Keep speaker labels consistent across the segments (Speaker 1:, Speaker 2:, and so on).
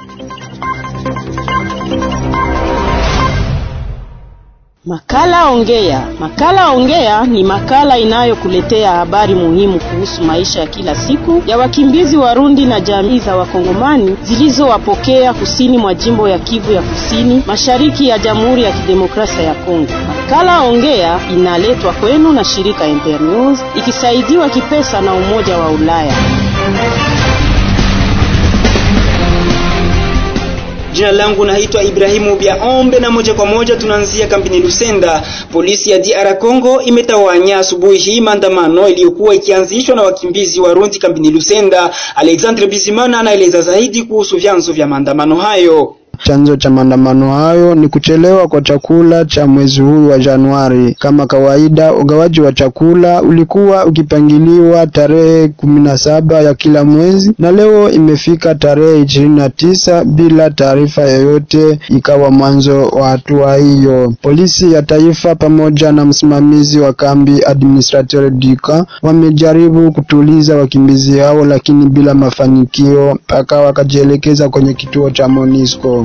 Speaker 1: Makala Ongea. Makala Ongea ni makala inayokuletea habari muhimu kuhusu maisha ya kila siku ya wakimbizi Warundi na jamii za Wakongomani zilizowapokea kusini mwa jimbo ya Kivu ya Kusini, mashariki ya Jamhuri ya Kidemokrasia ya Kongo. Makala Ongea inaletwa kwenu na shirika Internews ikisaidiwa kipesa na Umoja wa Ulaya.
Speaker 2: Jina langu naitwa Ibrahimu Biaombe na moja kwa moja tunaanzia kambini Lusenda. Polisi ya DR Congo imetawanya asubuhi hii maandamano iliyokuwa ikianzishwa na wakimbizi Warundi kambini Lusenda. Alexandre Bizimana anaeleza zaidi kuhusu vyanzo vya maandamano hayo.
Speaker 3: Chanzo cha maandamano hayo ni kuchelewa kwa chakula cha mwezi huu wa Januari. Kama kawaida, ugawaji wa chakula ulikuwa ukipangiliwa tarehe kumi na saba ya kila mwezi na leo imefika tarehe ishirini na tisa bila taarifa yoyote, ikawa mwanzo wa hatua hiyo. Polisi ya taifa pamoja na msimamizi wa kambi administrateur Dika wamejaribu kutuliza wakimbizi hao, lakini bila mafanikio, mpaka wakajielekeza kwenye kituo cha Monisco.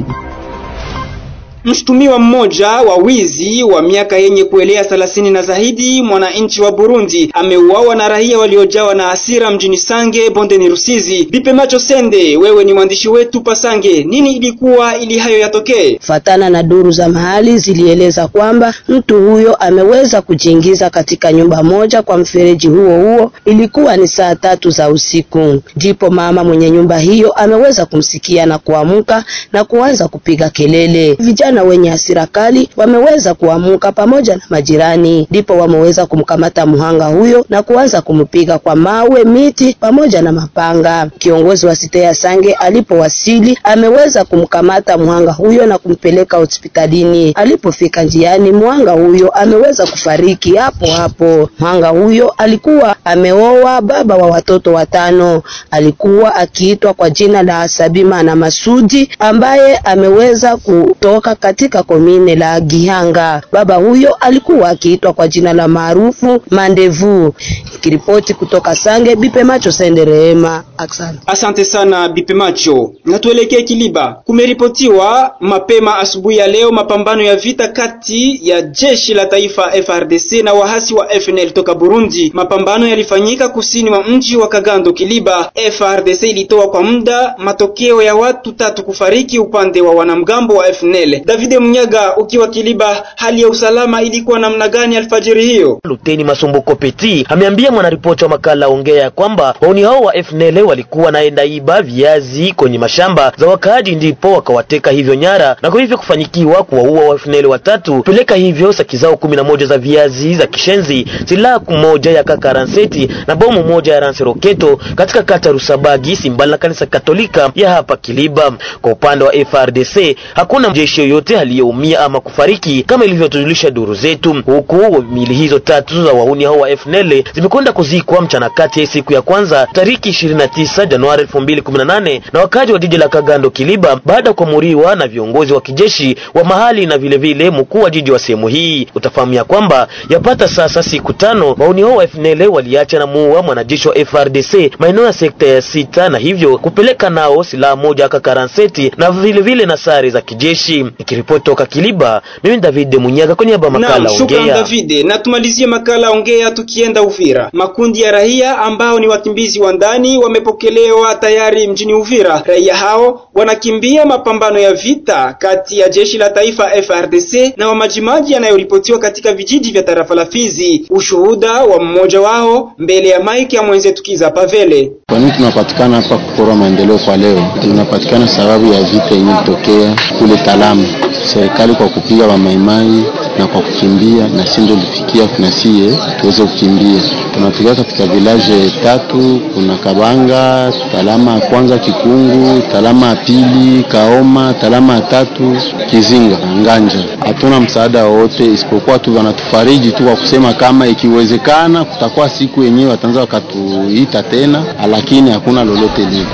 Speaker 2: Mshtumiwa mmoja wa wizi wa miaka yenye kuelea thelathini na zaidi, mwananchi wa Burundi ameuawa na raia waliojawa na hasira mjini Sange bondeni Rusizi. Bipe Macho Sende, wewe ni mwandishi wetu Pasange, nini ilikuwa ili hayo yatokee?
Speaker 4: Fatana na duru za mahali zilieleza kwamba mtu huyo ameweza kujiingiza katika nyumba moja kwa mfereji huo huo. Ilikuwa ni saa tatu za usiku, ndipo mama mwenye nyumba hiyo ameweza kumsikia na kuamka na kuanza kupiga kelele. Vijana na wenye hasira kali wameweza kuamuka pamoja na majirani, ndipo wameweza kumkamata mhanga huyo na kuanza kumpiga kwa mawe, miti pamoja na mapanga. Kiongozi wa site ya Sange alipowasili ameweza kumkamata mhanga huyo na kumpeleka hospitalini. Alipofika njiani, mhanga huyo ameweza kufariki hapo hapo. Mhanga huyo alikuwa ameoa baba wa watoto watano, alikuwa akiitwa kwa jina la Sabima na Masudi ambaye ameweza kutoka katika komine la Gihanga. Baba huyo alikuwa akiitwa kwa jina la maarufu Mandevu. Kiripoti kutoka Sange, Bipe Macho Sende Rehema. Asante.
Speaker 2: Asante sana Bipe Macho. Na tuelekee Kiliba. Kumeripotiwa mapema asubuhi ya leo mapambano ya vita kati ya jeshi la taifa FRDC na wahasi wa FNL toka Burundi. Mapambano yalifanyika kusini mwa mji wa Kagando Kiliba. FRDC ilitoa kwa muda matokeo ya watu tatu kufariki upande wa wanamgambo wa FNL. Davide Munyaga, ukiwa Kiliba, hali ya usalama ilikuwa namna gani alfajiri hiyo?
Speaker 5: Luteni Masumbuko Peti ameambia mwanaripoti wa makala ongea kwamba wauni hao wa FNL walikuwa naenda iba viazi kwenye mashamba za wakaaji, ndipo wakawateka hivyo nyara na kwa hivyo kufanyikiwa kuwaua wa FNL watatu, peleka hivyo saki zao kumi na moja za viazi za kishenzi, silaha moja ya kaka ranseti na bomu moja ya ranse roketo katika kata Rusabagi simbali na kanisa Katolika ya hapa Kiliba. Kwa upande wa FRDC hakuna jeshi yoyote aliyeumia ama kufariki kama ilivyotujulisha duru zetu, huku mili hizo tatu za wahuni hao wa FNL zimekwenda kuzikwa mchana kati ya siku ya kwanza tariki 29 Januari 2018 na wakaji wa jiji la Kagando Kiliba, baada ya kuamuriwa na viongozi wa kijeshi wa mahali na vile vile mkuu wa jiji wa sehemu hii. Utafahamu ya kwamba yapata sasa siku tano wahuni hao wa FNL waliacha na muua mwanajeshi wa FRDC maeneo ya sekta ya sita, na hivyo kupeleka nao silaha moja kakaranseti na vile vile na sare za kijeshi. Nikiripoti toka Kiliba, mimi David Munyaga kwa niaba ya makala
Speaker 2: Shukran
Speaker 5: ongea.
Speaker 2: David, na tumalizie makala ongea tukienda Uvira. Makundi ya raia ambao ni wakimbizi wa ndani wamepokelewa tayari mjini Uvira. Raia hao wanakimbia mapambano ya vita kati ya jeshi la taifa FRDC na wamajimaji yanayoripotiwa katika vijiji vya tarafa la Fizi. Ushuhuda wa mmoja wao mbele ya maiki ya mwenzetu Kiza Pavele.
Speaker 6: Kwa nini tunapatikana hapa kupora maendeleo kwa leo? Tunapatikana sababu ya vita yenye ilitokea kule Talamu. Serikali kwa kupiga wamaimai na kwa kukimbia, na si ndio lifikia na sie tuweze kukimbia. Tunafikia katika vilaje tatu, kuna Kabanga, Talama ya kwanza, Kikungu, Talama ya pili, Kaoma, Talama ya tatu, Kizinga na Nganja. Hatuna msaada wowote isipokuwa tu wanatufariji tu kwa kusema kama ikiwezekana kutakuwa siku yenyewe wataanza wakatuita tena, lakini hakuna lolote lile.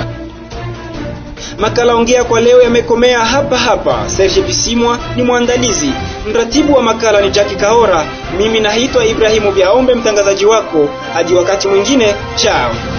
Speaker 2: Makala ongea kwa leo yamekomea hapa hapa. Serge Bisimwa ni mwandalizi, mratibu wa makala ni Jackie Kahora, mimi naitwa Ibrahimu Vyaombe, mtangazaji wako. Hadi wakati mwingine, chao.